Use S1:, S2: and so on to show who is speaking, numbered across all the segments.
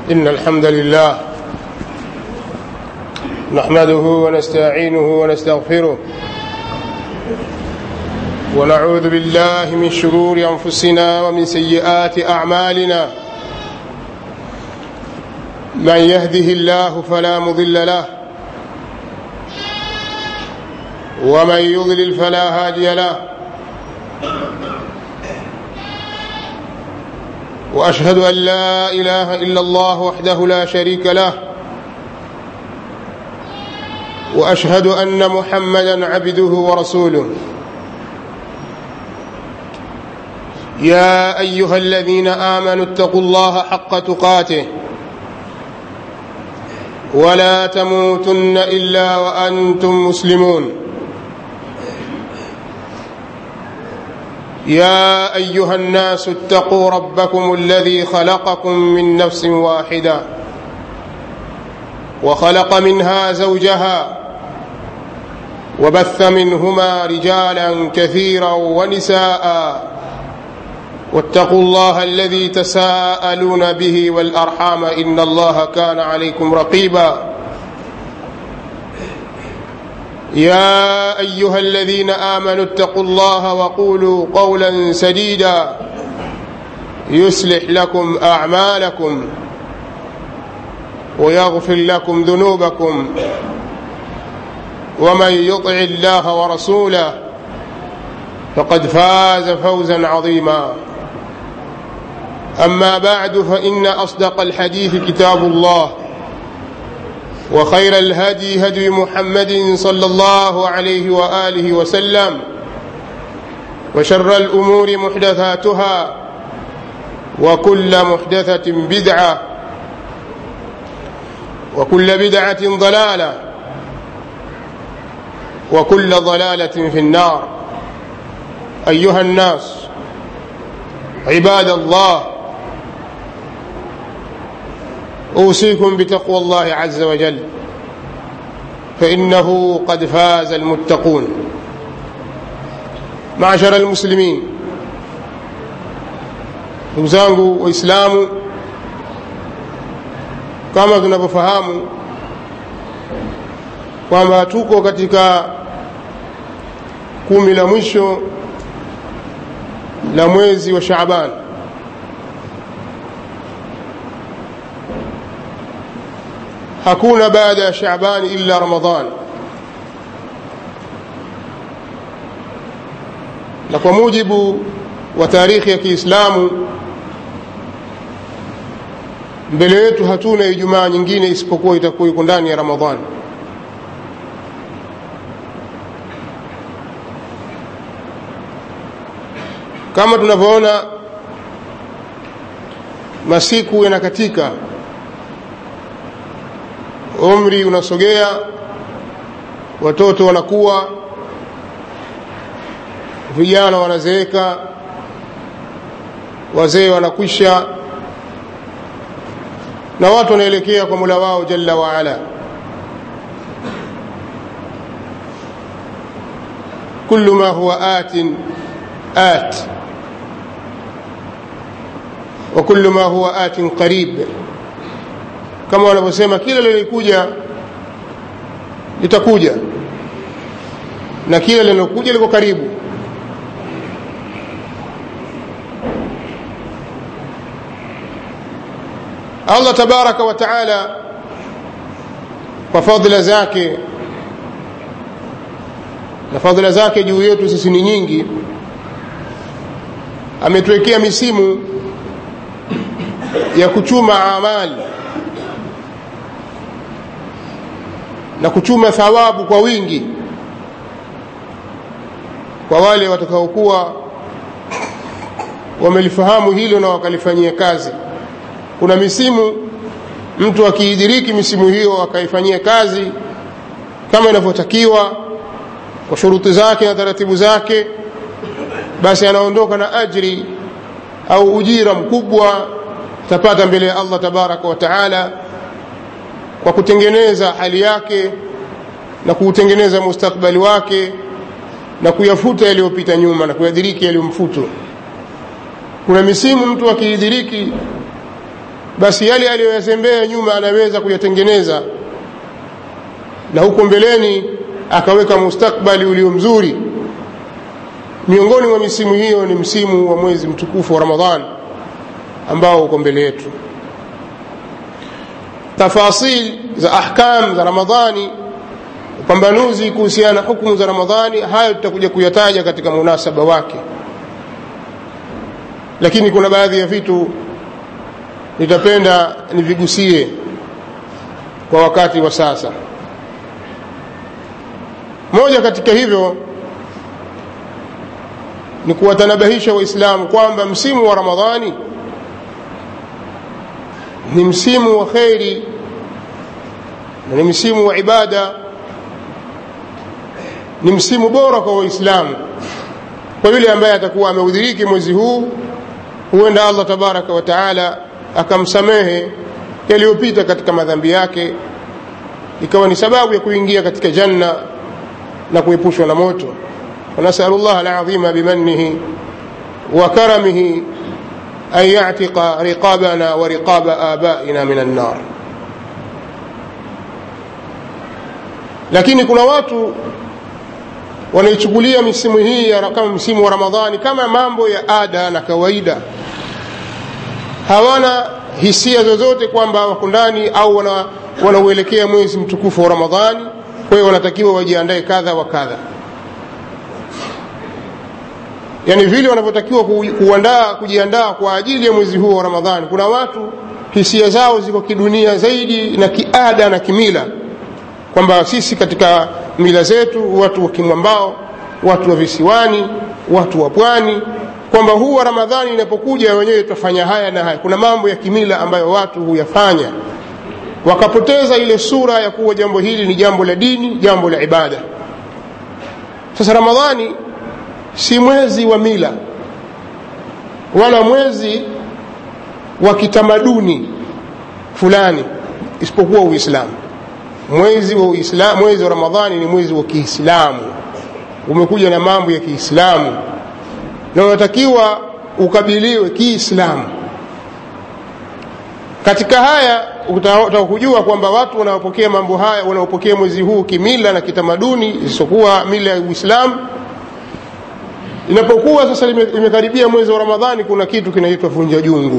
S1: إن الحمد لله نحمده ونستعينه ونستغفره ونعوذ بالله من شرور أنفسنا ومن سيئات أعمالنا من يهده الله فلا مضل له ومن يضلل فلا هادي له واشهد ان لا اله الا الله وحده لا شريك له واشهد ان محمدا عبده ورسوله يا ايها الذين امنوا اتقوا الله حق تقاته ولا تموتن الا وانتم مسلمون يا ايها الناس اتقوا ربكم الذي خلقكم من نفس واحده وخلق منها زوجها وبث منهما رجالا كثيرا ونساء واتقوا الله الذي تساءلون به والارحام ان الله كان عليكم رقيبا يا ايها الذين امنوا اتقوا الله وقولوا قولا سديدا يصلح لكم اعمالكم ويغفر لكم ذنوبكم ومن يطع الله ورسوله فقد فاز فوزا عظيما اما بعد فان اصدق الحديث كتاب الله وخير الهدي هدي محمد صلى الله عليه واله وسلم وشر الامور محدثاتها وكل محدثه بدعه وكل بدعه ضلاله وكل ضلاله في النار ايها الناس عباد الله اوصيكم بتقوى الله عز وجل فانه قد فاز المتقون معشر المسلمين ndugu zangu waislamu kama tunavyofahamu kwamba tuko katika kumi la mwisho la mwezi wa shaaban hakuna baada ya shaabani illa ramadan na kwa mujibu wa taarikhi ya kiislamu mbele yetu hatuna ijumaa nyingine isipokuwa itakuwa iko ndani ya ramadhan kama tunavyoona masiku yanakatika umri unasogea watoto wanakuwa vijana wanazeeka wazee wanakwisha na watu wanaelekea kwa mula wao jalla waala kullu ma huwa atin at wa kullu ma huwa atin qarib kama wanavyosema kila lilikuja litakuja na kila linalokuja liko karibu allah tabaraka wa taala kwa fadhila zake na fadhila zake juu yetu sisi ni nyingi ametuwekea misimu ya kuchuma amali na kuchuma thawabu kwa wingi kwa wale watakaokuwa wamelifahamu hilo na wakalifanyia kazi kuna misimu mtu akiidiriki misimu hiyo akaifanyia kazi kama inavyotakiwa kwa shuruti zake na taratibu zake basi anaondoka na ajri au ujira mkubwa tapata mbele ya allah tabaraka wa taala kwa kutengeneza hali yake na kuutengeneza mustakbali wake na kuyafuta yaliyopita nyuma na kuyadiriki yaliyomfutu kuna misimu mtu akiidiriki basi yale aliyoyazembea nyuma anaweza kuyatengeneza na huko mbeleni akaweka mustakbali ulio mzuri miongoni mwa misimu hiyo ni msimu wa mwezi mtukufu wa ramadhan ambao uko mbele yetu tafasil za ahkam za ramadhani upambanuzi kuhusiana na hukumu za ramadhani hayo tutakuja kuyataja katika munasaba wake lakini kuna baadhi ya vitu nitapenda nivigusie kwa wakati wa sasa moja katika hivyo ni kuwatanabahisha waislamu kwamba msimu wa ramadhani ni msimu wa kheri na ni msimu wa ibada ni msimu bora kwa waislamu kwa yule ambaye atakuwa ameudhiriki mwezi huu huenda allah tabaraka wa taala akamsamehe yaliyopita katika madhambi yake ikawa ni sababu ya kuingia katika janna na kuepushwa na moto ونسأل الله العظيم بمنه وكرمه أن يعتق رقابنا ورقاب آبائنا من النار lakini kuna watu wanaichukulia misimu hii kama msimu wa ramadhani kama mambo ya ada na kawaida hawana hisia zozote kwamba wako ndani au wanauelekea wana mwezi mtukufu wa ramadhani kwa hiyo wanatakiwa wajiandae kadha wa kadha yani vile wanavyotakiwa kuandaa kujiandaa kwa ajili ya mwezi huu wa ramadhani kuna watu hisia zao ziko kidunia zaidi na kiada na kimila kwamba sisi katika mila zetu watu wa kimwambao watu wa visiwani watu wa pwani kwamba huu wa ramadhani inapokuja wenyewe tutafanya haya na haya kuna mambo ya kimila ambayo watu huyafanya wakapoteza ile sura ya kuwa jambo hili ni jambo la dini jambo la ibada sasa ramadhani si mwezi wa mila wala mwezi wa kitamaduni fulani isipokuwa uislamu mwezi wa uislamu mwezi wa ramadhani ni mwezi wa kiislamu umekuja na mambo ya kiislamu na unatakiwa ukabiliwe kiislamu katika haya utakujua kwamba watu wanaopokea mambo haya wanaopokea mwezi huu kimila na kitamaduni isipokuwa mila ya uislamu inapokuwa sasa imekaribia mwezi wa ramadhani kuna kitu kinaitwa vunja jungu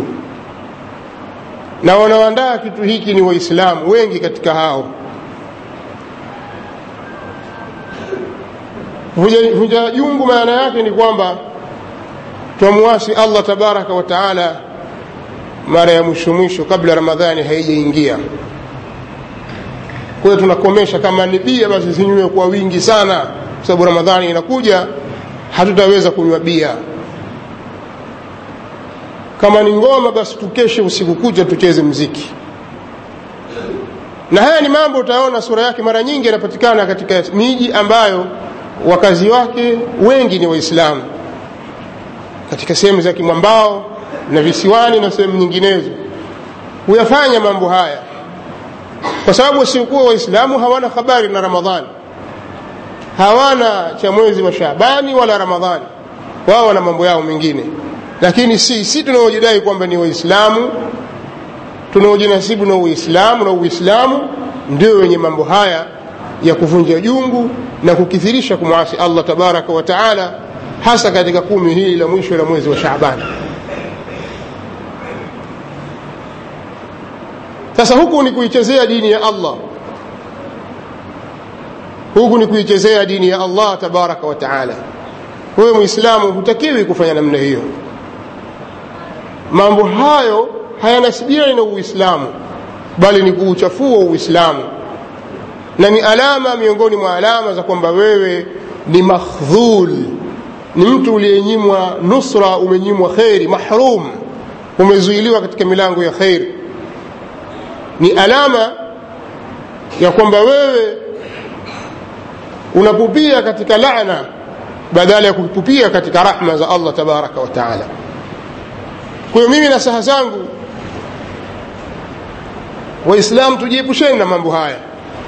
S1: na wanaoandaa kitu hiki ni waislamu wengi katika hao vunja jungu maana yake ni kwamba twamuasi allah tabaraka wa taala mara ya mwisho mwisho kabla ramadhani haijaingia kwa hiyo tunakomesha kama ni bia basi zinywe kwa wingi sana kwa sababu ramadhani inakuja hatutaweza kunywa bia kama ni ngoma basi tukeshe usiku kucha tucheze mziki na haya ni mambo utaona sura yake mara nyingi yanapatikana katika miji ambayo wakazi wake wengi ni waislamu katika sehemu za kimwambao na visiwani na sehemu nyinginezo huyafanya mambo haya kwa sababu wasiokuwa waislamu hawana habari na ramadhani hawana cha mwezi wa shabani wala ramadhani wao wana mambo yao mengine lakini si si tunaojidai kwamba ni waislamu tunaojinasibu na uislamu na uislamu ndio wenye mambo haya ya kuvunja jungu na kukithirisha kumwasi allah tabaraka wa taala hasa katika kumi hili la mwisho la mwezi wa shabani sasa huku ni kuichezea dini ya allah huku ni kuichezea dini ya allah tabaraka wa taala wewe mwislamu hutakiwi kufanya namna hiyo mambo hayo hayanasibiani na uislamu bali ni kuuchafua uislamu na ni alama miongoni mwa alama za kwamba wewe ni makhdhul ni mtu uliyenyimwa nusra umenyimwa kheri mahrum umezuiliwa katika milango ya kheri ni alama ya kwamba wewe unapupia katika laana badala ya kupupia katika rahma za allah tabaraka wa taala kwa hiyo mimi na saha zangu waislamu tujiepusheni na mambo haya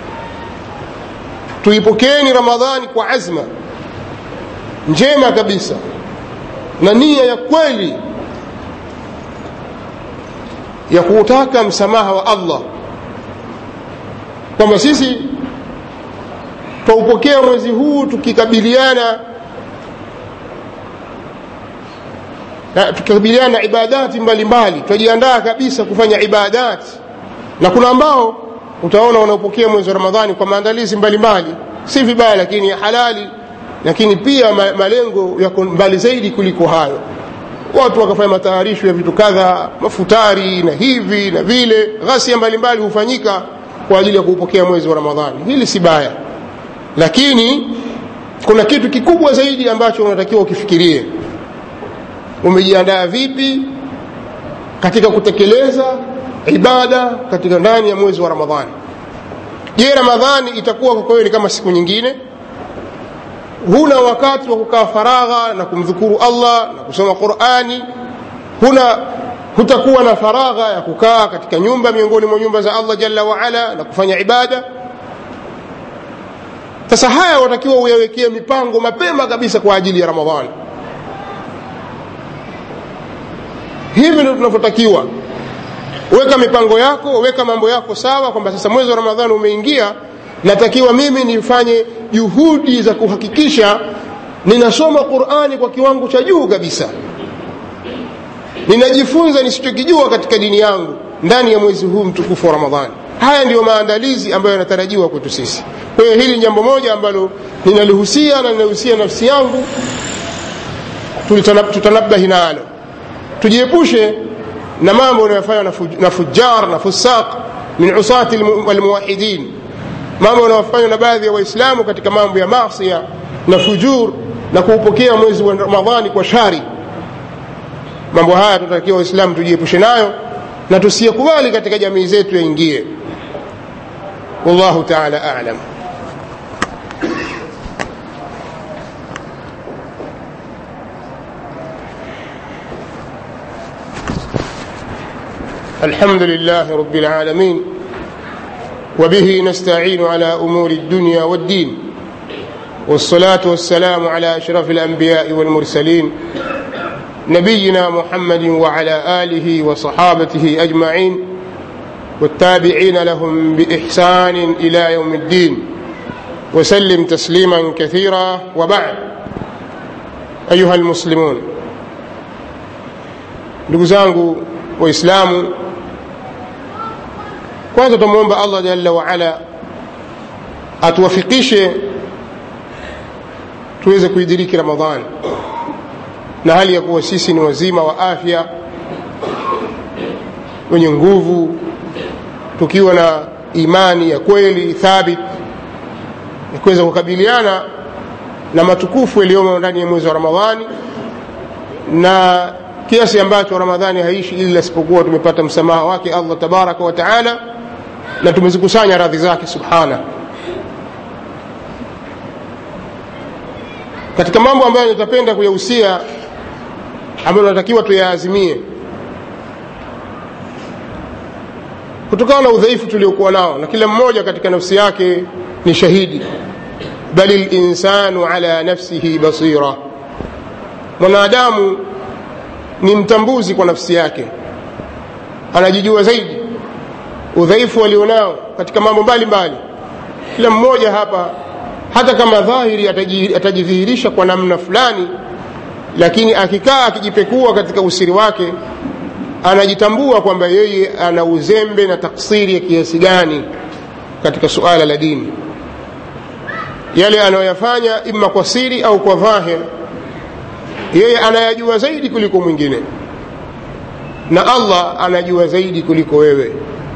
S1: tuipokeeni ramadhani kwa azma njema kabisa na nia ya kweli ya kuutaka msamaha wa allah kwamba sisi twaupokea mwezi huu tukikabiliana na tukikabiliana na ibadati mbalimbali twajiandaa kabisa kufanya ibadati na kuna ambao utaona wanaopokea mwezi wa ramadhani kwa maandalizi mbalimbali si vibaya lakini halali lakini pia ma, malengo yako mbali zaidi kuliko hayo watu wakafanya matayarisho ya vitu kadha mafutari na hivi na vile ghasia mbalimbali hufanyika kwa ajili ya kuupokea mwezi wa ramadhani hili si baya lakini kuna kitu kikubwa zaidi ambacho unatakiwa ukifikirie umejiandaa vipi katika kutekeleza ibada katika ndani ya mwezi wa ramadhani je ramadhani itakuwa kwa kweli kama siku nyingine huna wakati wa kukaa faragha na kumdhukuru allah na kusoma qurani huna hutakuwa na faragha ya kukaa katika nyumba miongoni mwa nyumba za allah jalla waala na kufanya ibada sasa haya watakiwa uyawekee mipango mapema kabisa kwa ajili ya ramadhani hivi ndio tunavyotakiwa weka mipango yako weka mambo yako sawa kwamba sasa mwezi wa ramadhani umeingia natakiwa mimi nifanye juhudi za kuhakikisha ninasoma qurani kwa kiwango cha juu kabisa ninajifunza nisichokijua katika dini yangu ndani ya mwezi huu mtukufu wa ramadhani haya ndiyo maandalizi ambayo yanatarajiwa kwetu sisi kwa hiyo hili ni jambo moja ambalo ninalihusia na ninahusia nafsi yangu tutanabahi nalo tujiepushe na mambo yanayofanywa na fujar na fusaq min usati almuwahidin mambo yanayofanywa na baadhi ya waislamu katika mambo ya masia na fujur na kuupokea mwezi wa ramadhani kwa shari mambo haya tunatakiwa waislamu tujiepushe nayo na tusiyakubali katika jamii zetu yaingie wallahu taala alam الحمد لله رب العالمين وبه نستعين على امور الدنيا والدين والصلاه والسلام على اشرف الانبياء والمرسلين نبينا محمد وعلى اله وصحابته اجمعين والتابعين لهم باحسان الى يوم الدين وسلم تسليما كثيرا وبعد ايها المسلمون ndugu zangu waislamu kwanza tumwomba allah jalla waala atuwafikishe tuweze kuidiriki ramadhani na hali ya kuwa sisi ni wazima wa afya wenye nguvu tukiwa na imani ya kweli thabit ya kuweza kukabiliana na matukufu yaliyomo ndani ya mwezi wa ramadhani na kiasi ambacho ramadhani haishi ila isipokuwa tumepata msamaha wake allah tabaraka wa taala na tumezikusanya radhi zake subhana katika mambo ambayo nitapenda kuyahusia ambayo natakiwa tuyaazimie kutokana na udhaifu tuliokuwa nao na kila mmoja katika nafsi yake ni shahidi bali linsanu ala nafsihi basira mwanadamu ni mtambuzi kwa nafsi yake anajijua zaidi udhaifu alionao katika mambo mbalimbali kila mmoja hapa hata kama dhahiri atajidhihirisha kwa namna fulani lakini akikaa akijipekua katika usiri wake anajitambua kwamba yeye ana uzembe na taksiri ya kiasi gani katika suala la dini yale anayoyafanya ima kwa siri au kwa dhahir yeye anayajua zaidi kuliko mwingine na allah anajua zaidi kuliko wewe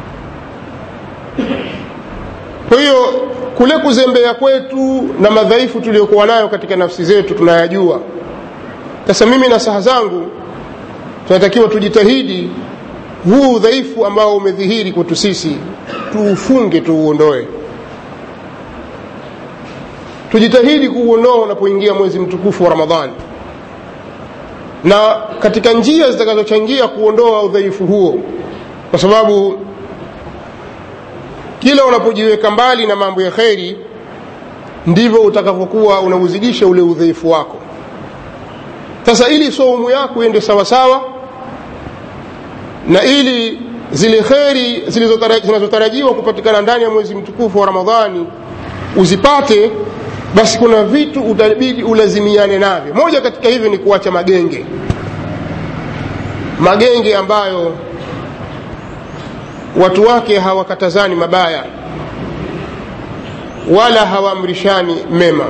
S1: kwa hiyo kule kuzembea kwetu na madhaifu tuliyokuwa nayo katika nafsi zetu tunayajua sasa mimi na saha zangu tunatakiwa tujitahidi huu udhaifu ambao umedhihiri kwetu sisi tuufunge tuuondoe tujitahidi kuuondoa unapoingia mwezi mtukufu wa ramadhani na katika njia zitakazochangia kuondoa udhaifu huo kwa sababu kila unapojiweka mbali na mambo ya kheri ndivyo utakavyokuwa unauzidisha ule udhaifu wako sasa ili saumu yako iende sawasawa na ili zile kheri zinazotarajiwa kupatikana ndani ya mwezi mtukufu wa ramadhani uzipate basi kuna vitu utabidi ulazimiane navyo moja katika hivyo ni kuacha magenge magenge ambayo watu wake hawakatazani mabaya wala hawaamrishani mema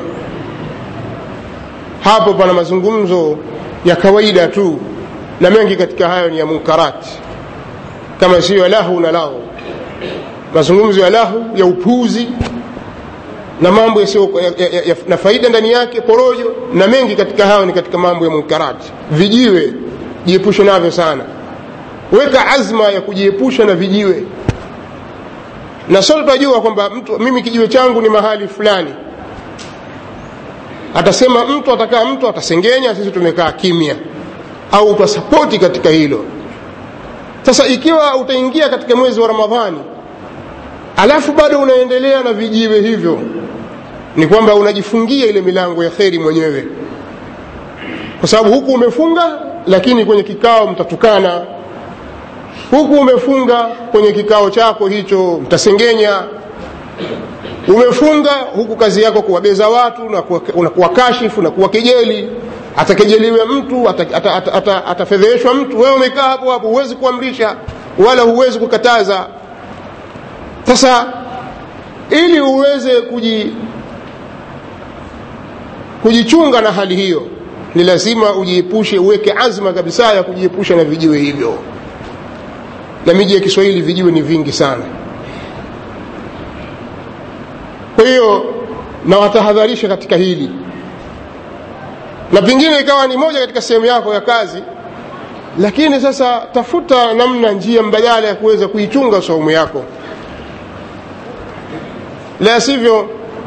S1: hapo pana mazungumzo ya kawaida tu na mengi katika hayo ni ya munkarati kama siyo lahu na lahu mazungumzo ya lahu ya upuzi na mambo yasiyo ya, ya, ya, na faida ndani yake porojo na mengi katika hayo ni katika mambo ya munkarati vijiwe jiepushe navyo sana weka azma ya kujiepusha na vijiwe na sote tunajua kwamba mtu mimi kijiwe changu ni mahali fulani atasema mtu atakaa mtu atasengenya sisi tumekaa kimya au utasapoti katika hilo sasa ikiwa utaingia katika mwezi wa ramadhani alafu bado unaendelea na vijiwe hivyo ni kwamba unajifungia ile milango ya kheri mwenyewe kwa sababu huku umefunga lakini kwenye kikao mtatukana huku umefunga kwenye kikao chako hicho mtasengenya umefunga huku kazi yako kuwabeza watu na kuwakashifu na kuwakejeli atakejeliwe mtu atafedheheshwa ata, ata, ata, ata mtu wewe umekaa hapo hapo huwezi kuamrisha wala huwezi kukataza sasa ili uweze kuji, kujichunga na hali hiyo ni lazima ujiepushe uweke azma kabisa ya kujiepusha na vijiwe hivyo na miji ya kiswahili vijiwe ni vingi sana kwa hiyo nawatahadharisha katika hili na pengine ikawa ni moja katika sehemu yako ya kazi lakini sasa tafuta namna njia mbadala ya kuweza kuichunga saumu yako la sivyo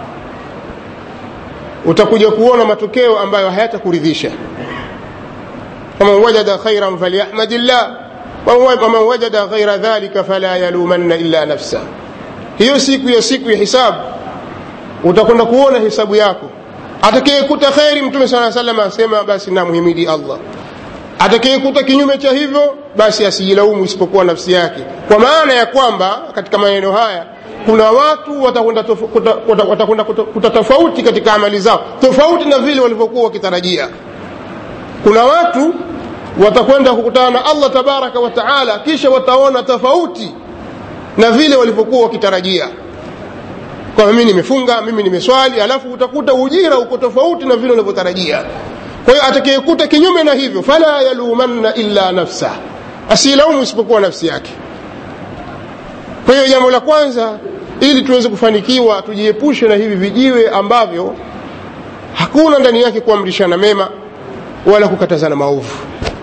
S1: utakuja kuona matokeo ambayo hayatakuridhisha faman wajada khairan falyahmadillah waman wajada ghaira dhalika fala yalumanna illa nafsa hiyo siku ya siku ya hisabu utakwenda kuona hisabu yako atakayekuta kheri mtume saa salam asema basi namhimidi allah atakayekuta kinyume cha hivyo basi asijilaumu isipokuwa nafsi yake kwa maana ya kwamba katika maneno haya kuna watu watakwenda watakwenda kuta tofauti katika amali zao tofauti na vile walivyokuwa wakitarajia kuna watu watakwenda kukutana na allah tabaraka wa taala kisha wataona tofauti na vile walivyokuwa wakitarajia kwamba mimi nimefunga mimi nimeswali alafu utakuta ujira uko tofauti na vile unavyotarajia kwa hiyo atakayekuta kinyume na hivyo fala yalumanna illa nafsa asilaumu isipokuwa nafsi yake kwa hiyo jambo la kwanza ili tuweze kufanikiwa tujiepushe na hivi vijiwe ambavyo hakuna ndani yake kuamrishana mema wala kukatazana maovu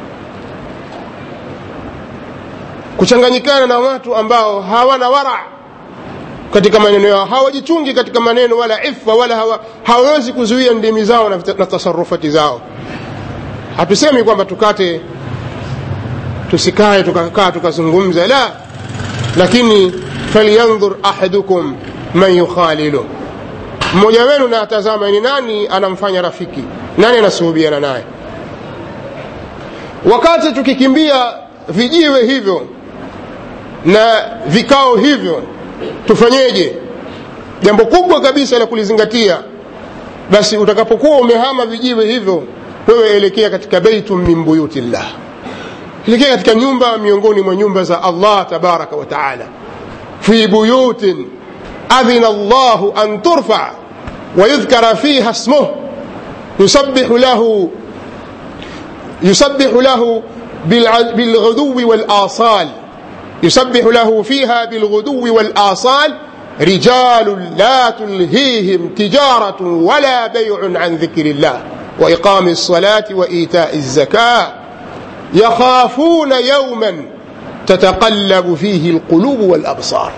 S1: kuchanganyikana na watu ambao hawana wara katika maneno yao hawajichungi katika maneno wala ifa wala hawa, hawawezi kuzuia ndimi zao na, na tasarufati zao hatusemi kwamba tukate tusikae tukakaa tukazungumza la lakini falyandhur ahadukum man yukhalilu mmoja wenu na atazama ni nani anamfanya rafiki nani anasuhubiana naye wakati tukikimbia vijiwe hivyo na vikao hivyo tufanyeje jambo kubwa kabisa la kulizingatia basi utakapokuwa umehama vijiwe hivyo wewe elekea katika beitu min buyutillah elekea katika nyumba miongoni mwa nyumba za allah tabaraka wa taala fi buyutin adhina llahu an turfa ويذكر فيها اسمه يسبح له يسبح له بالغدو والآصال يسبح له فيها بالغدو والآصال رجال لا تلهيهم تجارة ولا بيع عن ذكر الله وإقام الصلاة وإيتاء الزكاة يخافون يوما تتقلب فيه القلوب والأبصار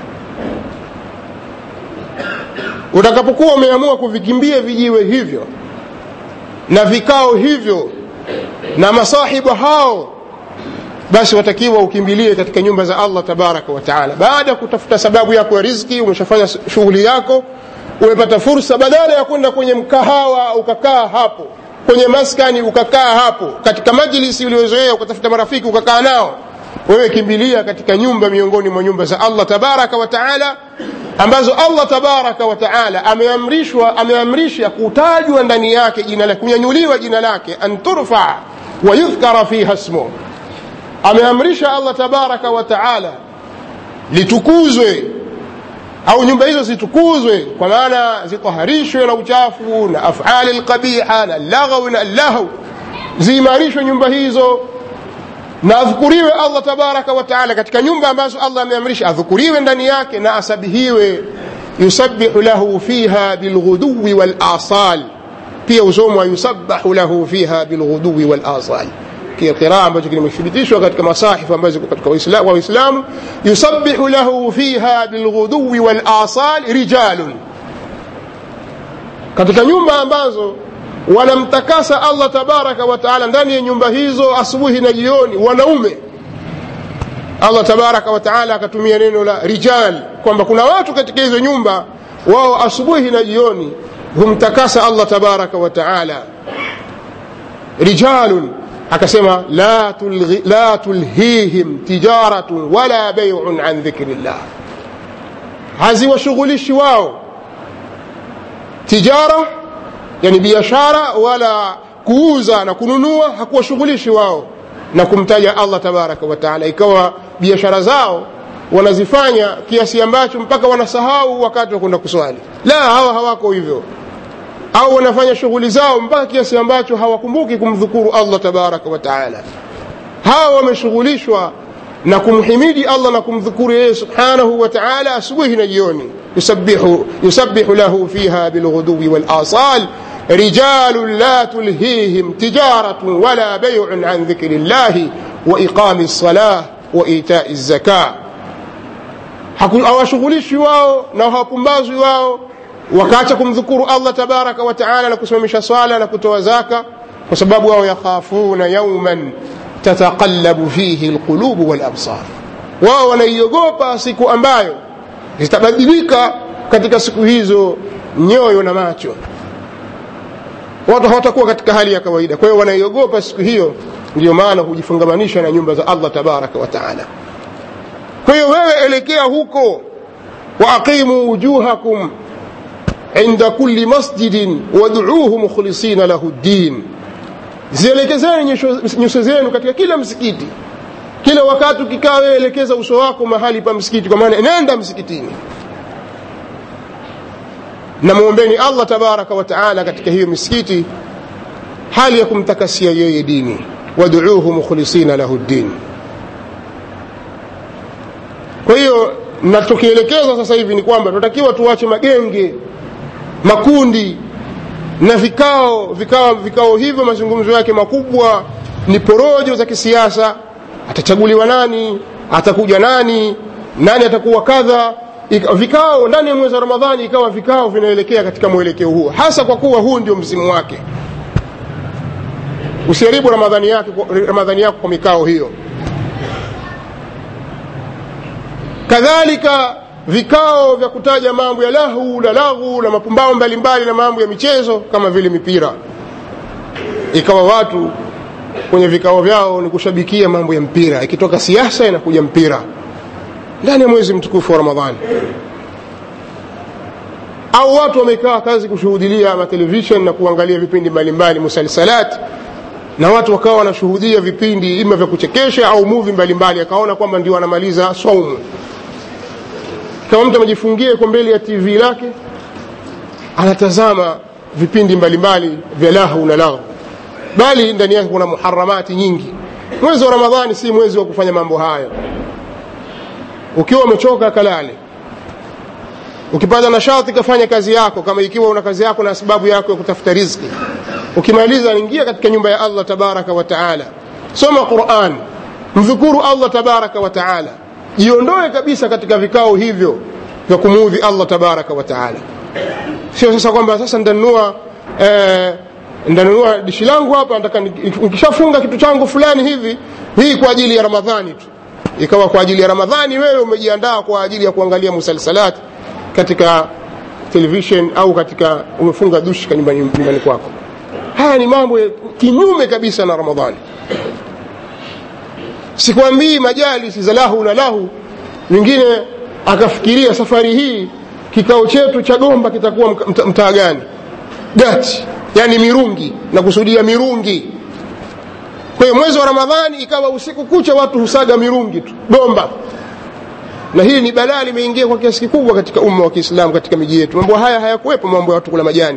S1: utakapokuwa umeamua kuvikimbia vijiwe hivyo na vikao hivyo na masahibu hao basi watakiwa ukimbilie katika nyumba za allah tabaraka wa taala baada ya kutafuta sababu yako ya riziki umeshafanya shughuli yako umepata fursa badala ya kwenda kwenye mkahawa ukakaa hapo kwenye maskani ukakaa hapo katika majlisi uliozoea ukatafuta marafiki ukakaa nao wewe kimbilia katika nyumba miongoni mwa nyumba za allah tabaraka wa taala ambazo allah tabaraka wa taala ameamrishwa ameamrisha kutajwa ndani yake jina lake kunyanyuliwa jina lake an turfa wa yudhkara fiha smuh ameamrisha allah tabaraka wa taala litukuzwe au nyumba hizo zitukuzwe kwa maana zitaharishwe na uchafu na afali lqabiha na laghawi na lahu ziimarishwe nyumba hizo na adhukuriwe allah tabaraka wa taala katika nyumba ambazo allah ameamrisha adhukuriwe ndani yake na asabihiwe yusabihu lahu fiha bilghuduwi walasal pia usomwa yusabahu lahu fiha bilghuduwi walasal qiraa ambacho kimethibitishwa katika masahifu ambazo ziko katika waislamu yusabihu lahu fiha bilghuduwi walasal rijalun katika nyumba ambazo wanamtakasa allah tabaraka wa taala ndani ya nyumba hizo asubuhi na jioni wanaume allah tabaraka wa taala akatumia neno la rijal kwamba kuna watu katika hizo nyumba wao asubuhi na jioni humtakasa allah tabaraka wa taala rijalun akasema la, tulghi, la tulhihim tijaratun wala baiun an dhikri llah haziwashughulishi wao tijara yani biashara wala kuuza na kununua hakuwashughulishi wao na kumtaja allah tabaraka wa taala ikawa biashara zao wanazifanya kiasi ambacho mpaka wanasahau wakati wa kwenda kuswali la hawa hawako hivyo au wanafanya shughuli zao mpaka kiasi ambacho hawakumbuki kumdhukuru allah tabaraka wa taala hawa wameshughulishwa na kumhimidi allah na kumdhukuru yeye subhanahu wa taala asubuhi na jioni yusabihu, yusabihu lahu fiha bilghuduwi walasal رجال لا تلهيهم تجارة ولا بيع عن ذكر الله وإقام الصلاة وإيتاء الزكاة hawashughulishi wao na hawapumbazwi wao wakaacha kumdhukuru allah tabaraka wa taala na kusimamisha swala na kutoa zaka kwa sababu wao yakhafuna yauman tataqallabu fihi lqulubu walabsar wao wanaiogopa siku ambayo zitabadilika katika siku hizo nyoyo na macho watu hawatakuwa katika hali ya kawaida kwa hiyo wanaiogopa siku hiyo ndio maana hujifungamanisha na nyumba za allah tabaraka wa taala kwa hiyo wewe elekea huko waaqimu wujuhakum inda kulli masjidin waduuhu mukhlisina lahu ddin zielekezeni nyuso zenu katika kila msikiti kila wakati ukikaa wewe elekeza uso wako mahali pa msikiti kwa maana nenda msikitini na mwombeni allah tabaraka wa taala katika hiyo misikiti hali ya kumtakasia yeye dini waduuhu mukhlisina lahu ddin kwa hiyo na tukielekeza sasa hivi ni kwamba tunatakiwa tuache magenge makundi na vikao vikao vikao hivyo mazungumzo yake makubwa ni porojo za kisiasa atachaguliwa nani atakuja nani nani atakuwa kadha vikao ndani ya mwezi wa ramadhani ikawa vikao vinaelekea katika mwelekeo huo hasa kwa kuwa huu ndio msimu wake usiharibu ramadhani yake ramadhani yako kwa mikao hiyo kadhalika vikao vya kutaja mambo ya lahu na laghu na mapumbao mbalimbali na mambo ya michezo kama vile mipira ikawa watu kwenye vikao vyao ni kushabikia mambo ya mpira ikitoka siasa inakuja mpira ndani ya mwezi mtukufu wa ramadhani au watu wamekaa kazi kushuhudilia matelevishen na kuangalia vipindi mbalimbali musalsalat na watu wakawa wanashuhudia vipindi ima vya kuchekesha au muvi mbalimbali akaona kwamba ndio wanamaliza saumu kama mtu amejifungia yuko mbele ya tv lake anatazama vipindi mbalimbali vya lahu na lahu bali ndani yake kuna muharamati nyingi mwezi wa ramadhani si mwezi wa kufanya mambo hayo ukiwa umechoka kalale ukipata nashati kafanya kazi yako kama ikiwa una kazi yako na sababu yako ya kutafuta riziki ukimaliza ingia katika nyumba ya allah tabaraka wa taala soma quran mdhukuru allah tabaraka wa taala jiondoe kabisa katika vikao hivyo vya kumuudhi allah tabaraka wa taala sio sasa kwamba sasa ndanunua eh, ndanunua dishi langu hapa nataka nikishafunga kitu changu fulani hivi hii kwa ajili ya ramadhani tu ikawa kwa ajili ya ramadhani wewe umejiandaa kwa ajili ya kuangalia musalsalat katika television au katika umefunga dushi nyumbani, nyumbani kwako haya ni mambo kinyume kabisa na ramadhani sikwambii majalisi za lahu na lahu mwingine akafikiria safari hii kikao chetu cha gomba kitakuwa mta- mtaa gani gati yani mirungi na kusudia mirungi kwa hiyo mwezi wa ramadhani ikawa usiku kucha watu husaga mirungi tu gomba na hili ni balaa limeingia kwa kiasi kikubwa katika umma wa kiislamu katika miji yetu mambo haya hayakuwepo mambo ya watu kula majani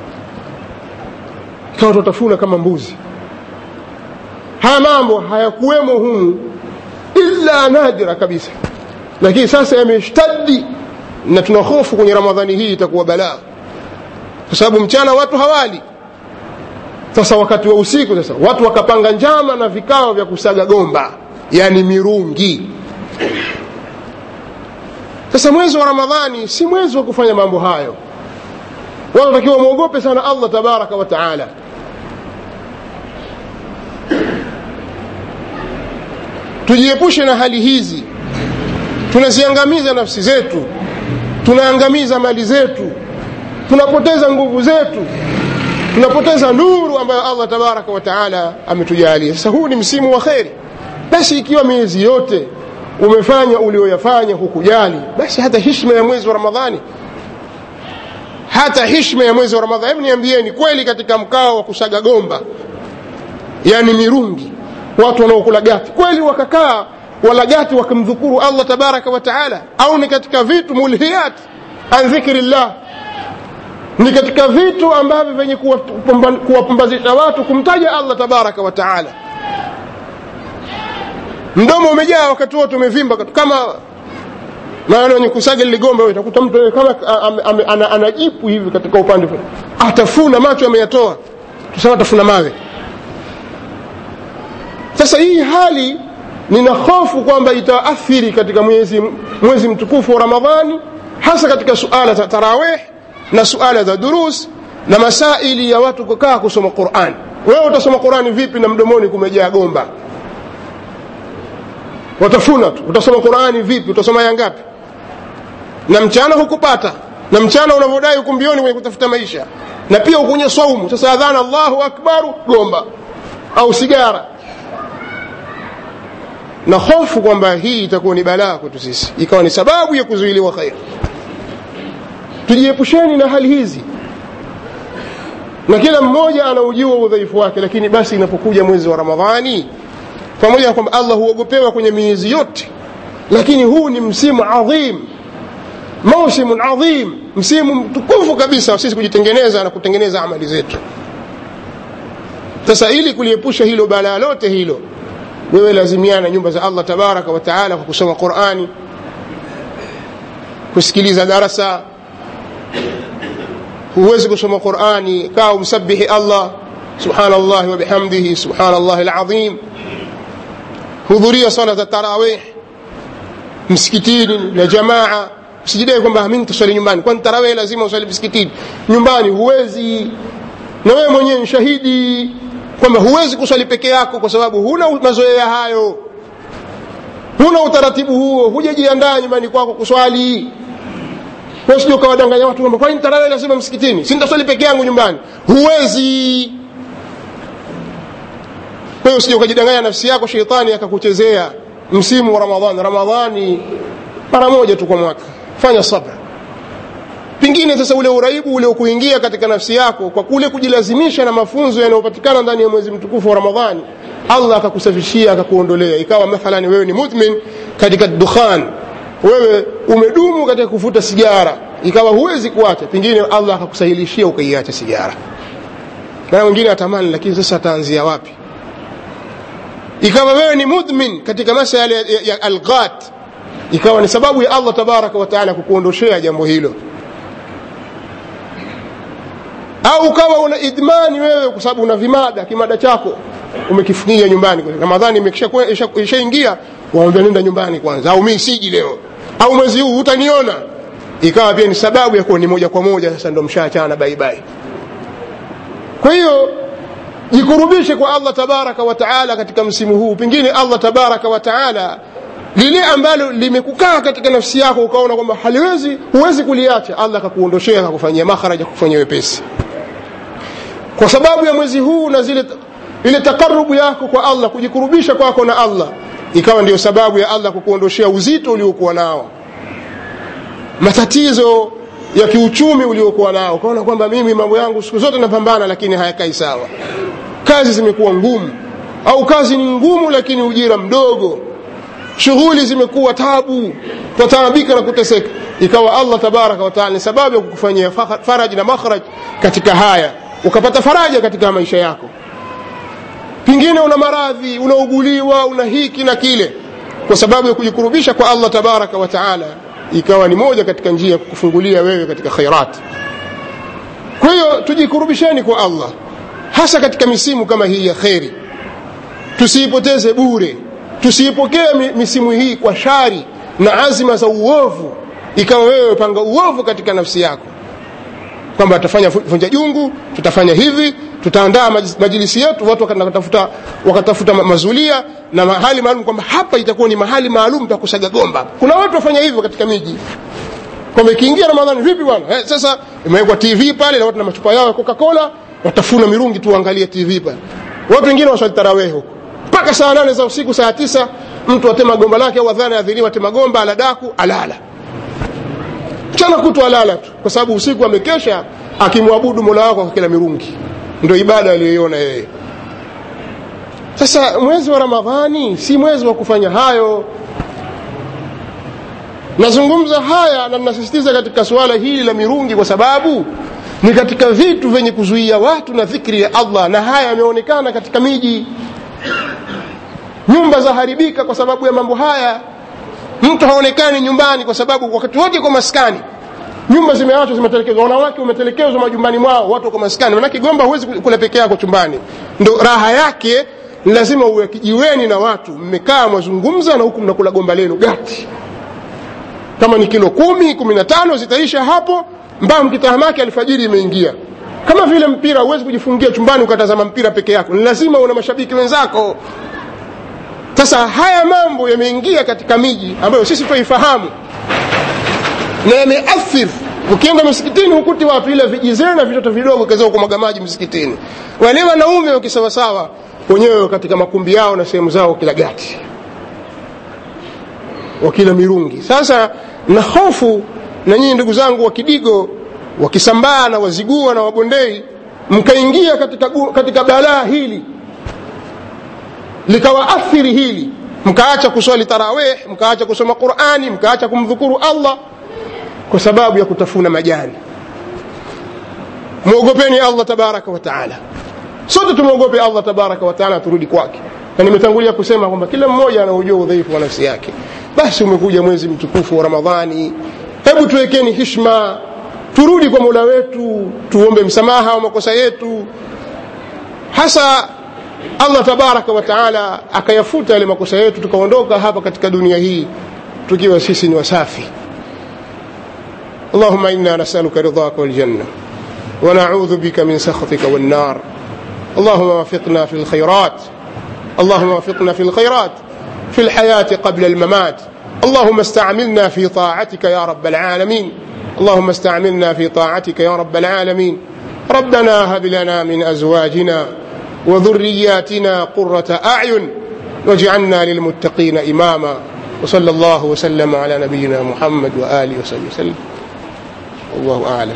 S1: ikawa tutafuna kama mbuzi haya mambo hayakuwemo humu illa nadira kabisa lakini sasa yameshtadi na tuna hofu kwenye ramadhani hii itakuwa balaa kwa sababu mchana watu hawali sasa wakati wa usiku sasa watu wakapanga njama na vikao vya kusaga gomba yani mirungi sasa mwezi wa ramadhani si mwezi wa kufanya mambo hayo watu watakiwa mwogope sana allah tabaraka wa taala tujiepushe na hali hizi tunaziangamiza nafsi zetu tunaangamiza mali zetu tunapoteza nguvu zetu tunapoteza nuru ambayo allah tabaraka wa taala ametujalia sasa huu ni msimu wa kheri basi ikiwa miezi yote umefanya ulioyafanya hukujali basi hata hishma ya mwezi wa ramadhani hata hishma ya mwezi wa ramadhani hebu niambieni kweli katika mkao wa kusaga gomba yani mirungi watu wanaokula gati kweli wakakaa wala gati wakamdhukuru allah tabaraka wa taala au ni katika vitu mulhiyat an dhikri llah ni katika vitu ambavyo vyenye kuwapumba- kuwapumbazisha watu kumtaja allah tabaraka wa taala mdomo umejaa wakati wote umevimba kama maana wenye kusaga liligomba wewe utakuta mtu kama ame- ame- ana- anajipu hivi katika upande fulani. atafuna macho ameyatoa tusema atafuna mawe sasa hii hali nina hofu kwamba itaathiri katika mwezi, mwezi mtukufu wa ramadhani hasa katika suala za tarawih na suala za durus na masaili ya watu kukaa kusoma quran wewe utasoma qurani vipi na mdomoni kumejaa gomba watafuna tu utasoma qurani vipi utasoma ya ngapi na mchana hukupata na mchana unavyodai huku mbioni kwenye kutafuta maisha na pia ukunye saumu sasa adhana allahu akbaru gomba au sigara na hofu kwamba hii itakuwa ni balaa kwetu sisi ikawa ni sababu ya kuzuiliwa khair tujiepusheni na hali hizi na kila mmoja anaujua udhaifu wake lakini basi inapokuja mwezi wa ramadhani pamoja na kwamba allah huogopewa kwenye miezi yote lakini huu ni msimu adhim mausimun adhim msimu mtukufu kabisa wa sisi kujitengeneza na kutengeneza amali zetu sasa ili kuliepusha hilo balaa lote hilo wewe lazimiana nyumba za allah tabaraka wa taala kwa kusoma qurani kusikiliza darasa huwezi kusoma qurani kaa umsabihi allah subhanallahi wabihamdihi subhanallahi alazim hudhuria sala za tarawih msikitini na jamaa usijidai kwamba mi nitaswali nyumbani kwani tarawih lazima uswali msikitini nyumbani huwezi na wewe mwenyewe ni shahidi kwamba huwezi kuswali peke yako kwa sababu huna mazoea hayo huna utaratibu huo hujajiandaa nyumbani kwako kuswali sija ukawadanganya watu kwamba kwani tarawih lazima msikitini si nitaswali peke yangu nyumbani huwezi kwa hiyo usije ukajidanganya nafsi yako sheitani akakuchezea msimu wa ramadhani ramadhani mara moja tu kwa mwaka fanya sabra pengine sasa ule uraibu ule kuingia katika nafsi yako kwa kule kujilazimisha na mafunzo yanayopatikana ndani ya mwezi mtukufu wa ramadhani allah akakusafishia akakuondolea ikawa mathalan wewe ni mudmin katika dukhan wewe umedumu katika kuvuta sigara ikawa huwezi kuacha pengine allah akakusahilishia ukaiacha sigara na mwingine atamani lakini sasa ataanzia wapi ikawa wewe ni mudmin katika masala ya, ya, ya alghat ikawa ni sababu ya allah tabaraka wataala kukuondoshea jambo hilo au ukawa una idmani wewe kwa sababu una vimada kimada chako umekifungia nyumbani ramadhani ishaingia waambia nenda nyumbani kwanza au mi siji leo au mwezi huu hutaniona ikawa pia ni sababu ya kuwa ni moja kwa moja sasa ndo mshaachana baibai kwa hiyo jikurubishe kwa allah tabaraka wa taala katika msimu huu pengine allah tabaraka wa taala lile ambalo limekukaa katika nafsi yako ukaona kwamba haliwezi huwezi kuliacha allah akakuondoshea akakufanyia makharaja akakufanyia wepesi kwa sababu ya mwezi huu na zile ile takarubu yako kwa allah kujikurubisha kwako na allah ikawa ndio sababu ya allah kukuondoshea uzito uliokuwa nao matatizo ya kiuchumi uliokuwa nao ukaona kwamba mimi mambo yangu siku zote napambana lakini hayakai sawa kazi zimekuwa ngumu au kazi ni ngumu lakini ujira mdogo shughuli zimekuwa tabu twataabika na kuteseka ikawa allah tabaraka wataala ni sababu ya kukufanyia faraji na makhraj katika haya ukapata faraja katika maisha yako pengine una maradhi unauguliwa una hiki na kile kwa sababu ya kujikurubisha kwa allah tabaraka wataala ikawa ni moja katika njia ya kukufungulia wewe katika khairat kwa hiyo tujikurubisheni kwa allah hasa katika misimu kama hii ya kheri tusiipoteze bure tusiipokee misimu hii kwa shari na azima za uovu ikawa wewe panga uovu katika nafsi yako kwamba tutafanya vunja jungu tutafanya hivi tutaandaa majilisi yetu watu wakatafuta, wakatafuta mazulia na mahali maalum kwamba hapa itakuwa ni mahali maalum pa kusaga gomba kuna watu wafanya hivyo katika miji kwamba ikiingia ramadhani vipi bwana eh, sasa imewekwa tv pale na watu na machupa yao ya coca cola watafuna mirungi tu waangalie tv pale watu wengine waswali tarawehe huko mpaka saa nane za usiku saa tisa mtu atema gomba lake au adhana adhiniwa atema gomba aladaku alala mchana kutu alala tu kwa sababu usiku amekesha akimwabudu mola wako kwa kila mirungi ndio ibada aliyoiona yeye sasa mwezi wa ramadhani si mwezi wa kufanya hayo nazungumza haya na nasisitiza katika suala hili la mirungi kwa sababu ni katika vitu vyenye kuzuia watu na dhikri ya allah na haya yameonekana katika miji nyumba zaharibika kwa sababu ya mambo haya mtu haonekani nyumbani kwa sababu wakati wote kwa maskani nyumba zimeachwa zimetelekezwa wanawake wametelekezwa majumbani mwao watu wako maskani manake gomba huwezi kula peke yako chumbani ndo raha yake ni lazima uwe kijiweni na watu mmekaa mwazungumza na huku mnakula gomba lenu gati kama ni kilo kumi kumi na tano zitaisha hapo mbao mkitahamaki alfajiri imeingia kama vile mpira huwezi kujifungia chumbani ukatazama mpira peke yako ni lazima una mashabiki wenzako sasa haya mambo yameingia katika miji ambayo sisi twaifahamu na yameathiri ukienda msikitini hukuti watu ile vijizee na vitoto vidogo kazao kumwaga maji msikitini wale wanaume wakisawasawa wenyewe katika makumbi yao na sehemu zao kila gati wakila mirungi sasa na hofu na nyinyi ndugu zangu wa kidigo wakisambaa na wazigua na wabondei mkaingia katika, katika balaa hili likawaathiri hili mkaacha kuswali tarawih mkaacha kusoma qurani mkaacha kumdhukuru allah kwa sababu ya kutafuna majani mwogopeni allah tabaraka wataala sote tumwogope allah tabaraka wataala turudi kwake na nimetangulia kusema kwamba kila mmoja anaujua udhaifu wa nafsi yake basi umekuja mwezi mtukufu wa ramadhani hebu tuwekeni hishma turudi kwa mola wetu tuombe msamaha wa makosa yetu hasa allah tabaraka wataala akayafuta yale makosa yetu tukaondoka hapa katika dunia hii tukiwa sisi ni wasafi اللهم انا نسالك رضاك والجنه ونعوذ بك من سخطك والنار اللهم وفقنا في الخيرات اللهم وفقنا في الخيرات في الحياه قبل الممات اللهم استعملنا في طاعتك يا رب العالمين اللهم استعملنا في طاعتك يا رب العالمين ربنا هب لنا من ازواجنا وذرياتنا قره اعين واجعلنا للمتقين اماما وصلى الله وسلم على نبينا محمد واله وصحبه وسلم والله اعلم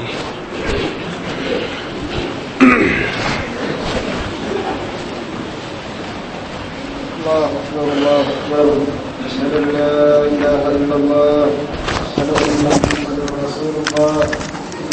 S2: الله أكبر الله أكبر أشهد أن لا إله إلا الله أشهد أن محمدا رسول الله